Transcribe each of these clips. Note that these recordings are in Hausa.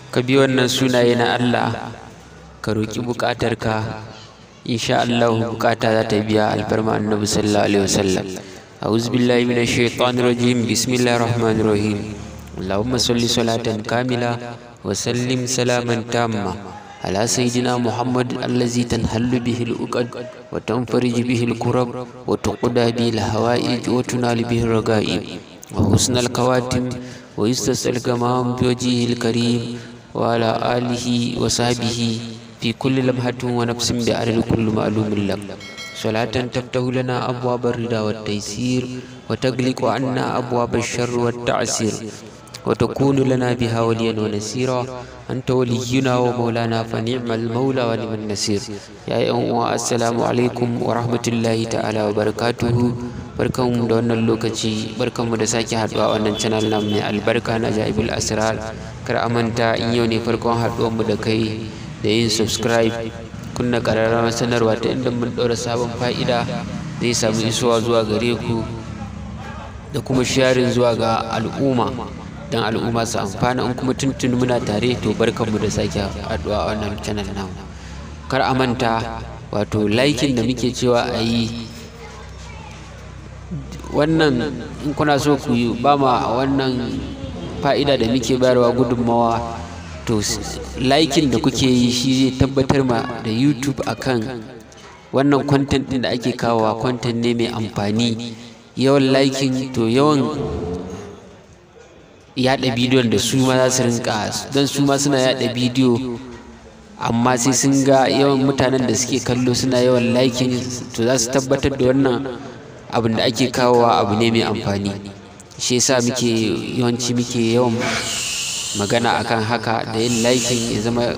ka bi wannan sunaye na Allah ka roƙi buƙatarka insha Allah buƙata za ta biya alfarma annabi sallallahu alaihi wasallam أعوذ بالله من الشيطان الرجيم بسم الله الرحمن الرحيم اللهم صل صلاة كاملة وسلم سلاما تاما على سيدنا محمد الذي تنحل به الأقد وتنفرج به الكرب وتقضى به الهوائج وتنال به الرغائب وحسن الكواتم ويستسقى الغمام بوجهه الكريم وعلى آله وصحبه في كل لمحة ونفس بعدد كل معلوم لك صلاة تفتح لنا أبواب الرضا والتيسير وتغلق عنا أبواب الشر والتعسير وتكون لنا بها وليا ونسيرا أنت ولينا ومولانا فنعم المولى ونعم النصير يا أيها السلام عليكم ورحمة الله تعالى وبركاته barkanmu da wannan lokaci barkanmu da sake haduwa a wannan channel namu mai albarka na jaibul asrar kar a manta in yau ne farkon haduwar mu da kai da yin subscribe kunna ƙararrawar sanarwa ta inda mun ɗaura sabon fa'ida zai samu isowa zuwa gare ku da kuma sharing zuwa ga al'umma don al'umma su amfana in kuma tuntun muna tare to barkanmu da sake haɗuwa a wannan channel namu kar a manta wato likin da muke cewa a yi wannan in kuna so ku yi ba ma wannan fa'ida da muke bayarwa gudunmawa to likin da kuke yi shi zai tabbatar ma da youtube akan wannan content din da ake kawowa content ne mai amfani yawan likin to yawan yada bidiyon da su ma za su rinka don su ma suna yada bidiyo amma sai sun ga yawan mutanen da suke kallo suna yawan likin to za su tabbatar da wannan abin da ake kawowa abu ne mai amfani shi yasa muke yawanci muke yawan magana akan haka da yin likin ya zama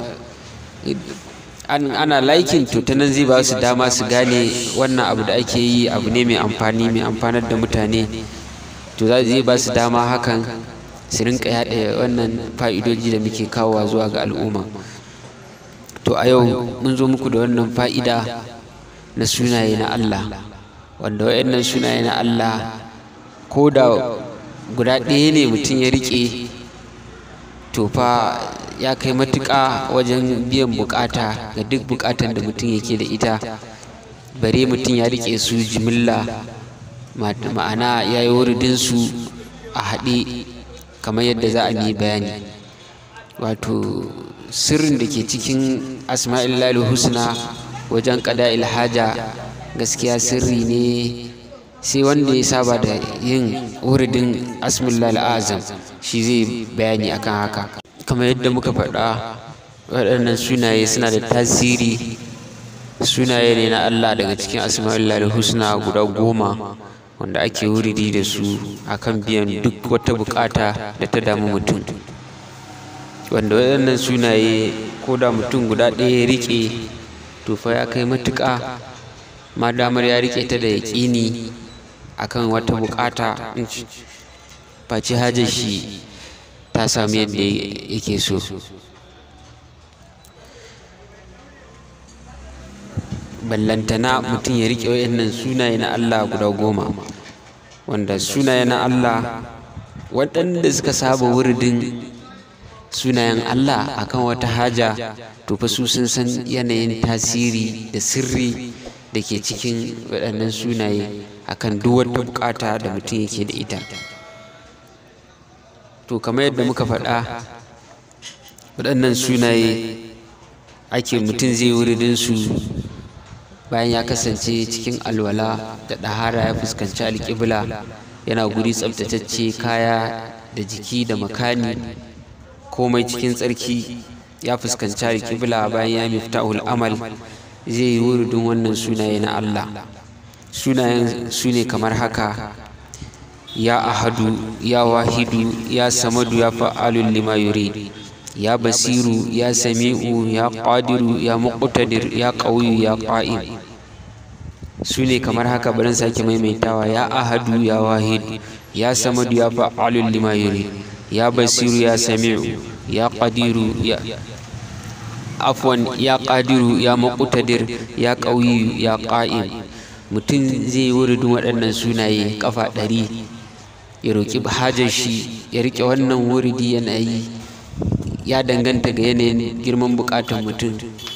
ana likin to ta nan zai ba su dama su gane wannan abu da ake yi abu ne mai amfani mai amfanar da mutane to zai ba su dama hakan su rinka yaɗa wannan fa'idoji da muke kawowa zuwa ga al'umma to a yau mun zo muku da wannan fa'ida na sunaye na Allah wanda waɗannan sunaye na Allah ko da guda ɗaya ne mutum ya riƙe to fa ya kai matuƙa wajen biyan buƙata ga duk buƙatan da mutum yake da ita bare mutum ya riƙe su jimilla ma'ana ya yi wuridinsu a haɗe kamar yadda za a yi bayani wato sirrin da ke cikin asma'il husna wajen ƙada ilhaja gaskiya sirri ne sai wanda ya saba da yin wuridin asmillal azam shi zai bayani akan haka kamar yadda muka faɗa waɗannan sunaye suna da tasiri sunaye ne na Allah daga cikin asma'ul husna guda goma wanda ake wuridi da su akan biyan duk wata bukata da ta damu mutum wanda waɗannan sunaye ko da mutum guda ɗaya ya riƙe to fa ya kai matuƙa ma damar ya riƙe ta da yaƙini akan wata bukata face hajar shi ta samu yadda yake so ballantana mutum ya riƙe wayannan sunaye na Allah guda goma wanda sunaye na Allah waɗanda suka saba wuridin sunayen Allah akan wata haja to fa su sun san yanayin tasiri da sirri da ke cikin waɗannan sunaye akan duk wata bukata da mutum yake da ita to kamar yadda muka faɗa waɗannan sunaye ake mutum zai wuridin su bayan ya kasance cikin alwala da ɗahara ya fuskanci alƙibla yana guri tsabtatacce kaya da jiki da makani komai cikin tsarki ya fuskanci alƙibla bayan ya miftahul amal zai yi wuridin wannan sunaye na Allah sunayen su ne kamar haka ya ahadu ya wahidu ya samadu ya fa'alun lima yurid ya basiru ya sami'u ya qadiru ya muqtadir ya qawiyu ya qa'im su ne kamar haka barin sake maimaitawa ya ahadu ya wahidu ya samadu ya fa'alun lima yurid ya basiru ya sami'u ya qadiru ya afwan ya qadiru ya muqtadir ya qawiyu ya qa'im mutum zai yi wuridin waɗannan sunaye kafa ɗari ya roƙi hajar shi ya riƙe wannan wuridi yana yi ya danganta ga yanayin girman buƙatar mutum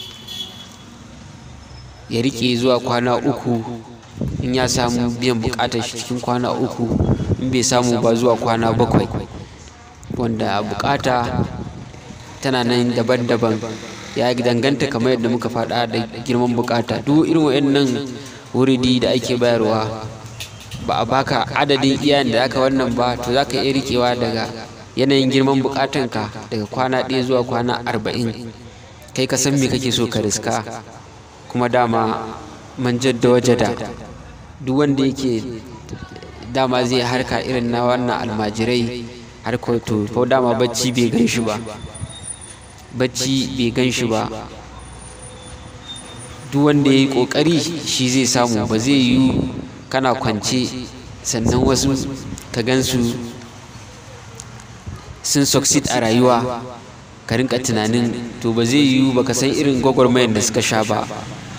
ya riƙe zuwa kwana uku in ya samu biyan buƙatar shi cikin kwana uku in bai samu ba zuwa kwana bakwai wanda buƙata tana nan daban-daban ya danganta kamar yadda muka faɗa da girman buƙata duk irin waɗannan wuridi da ake bayarwa ba a baka adadin iyayen da aka wannan ba to za ka iya riƙewa daga yanayin girman buƙatanka daga kwana ɗaya zuwa kwana arba'in kai ka san me kake so ka riska kuma dama man jadda wajada duk wanda yake dama zai harka irin na wannan almajirai har to ko dama bacci bai gan shi ba bacci bai gan shi ba duk wanda ya yi ƙoƙari shi zai samu ba zai yi kana kwance sannan wasu ka gansu sun succeed a rayuwa ka rinka tunanin to ba zai yiwu ba ka san irin gwagwarmayar da suka sha ba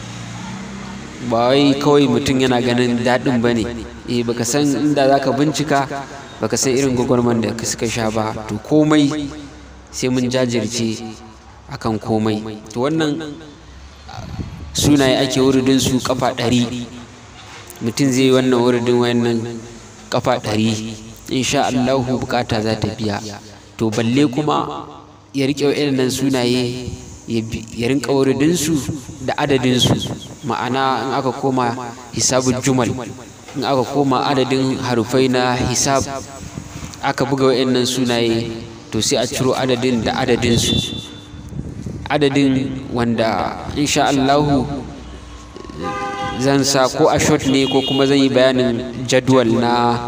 ba wai kawai mutum yana ganin daɗin ba ne eh baka san inda za ka bincika baka san irin gwagwarmayar da suka sha ba to komai sai mun jajirce akan komai to wannan sunaye ake wuridin su kafa ɗari mutum zai yi wannan wuridin wannan kafa ɗari insha Allahu bukata za ta biya to balle kuma ya riƙe waɗannan sunaye ya rinka wuridinsu da adadinsu ma'ana in aka koma hisabul jumal in aka koma adadin harufai na hisab aka buga waɗannan sunaye to sai a ciro adadin da adadinsu adadin wanda insha Allahu zan sa ko a shot ne ko kuma zan yi bayanin jadwal na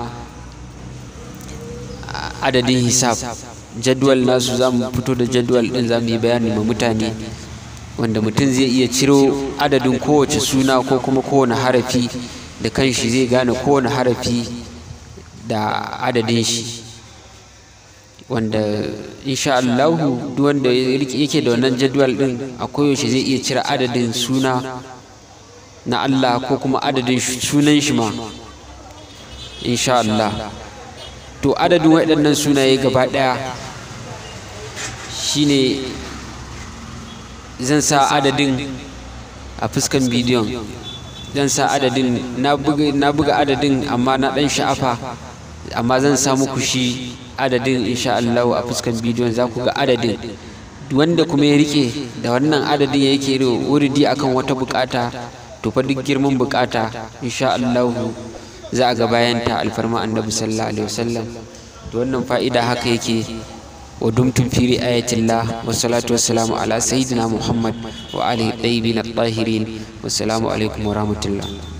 adadin hisab jadwal nasu za mu fito da jadwal ɗin za mu yi bayani ma mutane wanda mutum zai iya ciro adadin kowace suna ko kuma kowane harafi da kanshi zai gane kowane harafi da adadin shi wanda insha Allahu duk wanda yake da wannan jadwal ɗin a koyaushe zai iya cire adadin suna na Allah ko kuma adadin sunan shi ma insha Allah to adadin waɗannan sunaye gaba ɗaya shine zan sa adadin a fuskan bidiyon zan sa adadin na buga adadin amma na ɗan sha'afa amma zan sa muku shi adadin insha Allah a fuskan bidiyon za ku ga adadin wanda kuma ya rike da wannan adadin yake wuridi akan wata bukata to fa duk girman bukata insha Allah za a ga bayanta alfarma annabi sallallahu alaihi wasallam to wannan fa'ida haka yake wa dumtum fi ri'ayatillah wa salatu wassalamu ala sayyidina muhammad wa alihi tayyibin at-tahirin wassalamu alaikum wa rahmatullah